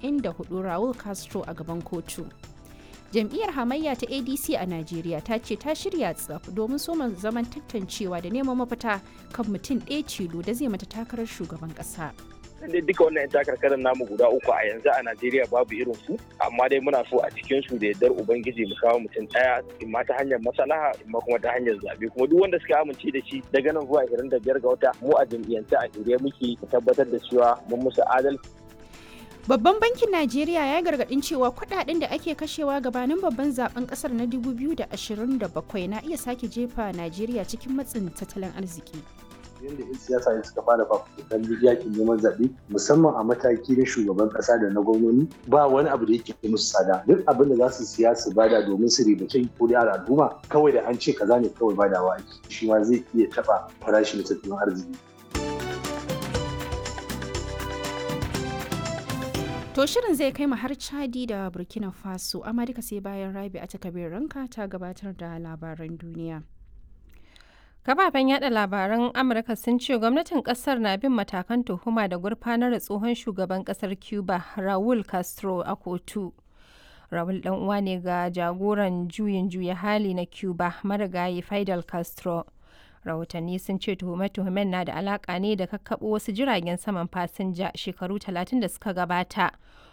94 Raul Castro a gaban kotu. Jam'iyyar hamayya ta ADC a Najeriya ta ce ta shirya tsaf domin soma zaman tantancewa da neman mafita kan mutum ɗaya tilo da zai mata takarar shugaban ƙasa. dai duka wannan 'yan takarkarar namu guda uku a yanzu a Najeriya babu irin su amma dai muna so a cikin su da yardar ubangiji mu kawo mutum daya imma ta hanyar maslaha imma kuma ta hanyar zabe kuma duk wanda suka amince da shi daga nan zuwa 25 ga wata mu a jam'iyyance a shirye muke mu tabbatar da cewa mun musu adalci Babban bankin Najeriya ya gargadin cewa kudaden da ake kashewa gabanin babban zaben kasar na 2027 na iya sake jefa Najeriya cikin matsin tattalin arziki. yadda 'yan siyasa ne suka fara fafutukan yakin neman zaɓe musamman a mataki na shugaban ƙasa da na gwamnoni ba wani abu da yake musu tsada duk abin da za su siya su bada domin su ribace ko da al'umma kawai da an ce kaza ne kawai badawa ake shi ma zai iya taɓa farashin tattalin arziki To shirin zai kai mu har Chadi da Burkina Faso, amma duka sai bayan Rabi a takabir ranka ta gabatar da labaran duniya. Kafafen yada labaran Amurka sun ce gwamnatin kasar na bin matakan tuhuma da gurfanar da tsohon shugaban kasar Cuba Raul Castro a kotu. Raul dan uwa ne ga jagoran juyin juya hali na Cuba marigayi Fidel Castro. Rahotanni sun ce tuhume-tuhumen na da alaka ne da kakkaɓo wasu jiragen saman fasinja shekaru 30 da suka gabata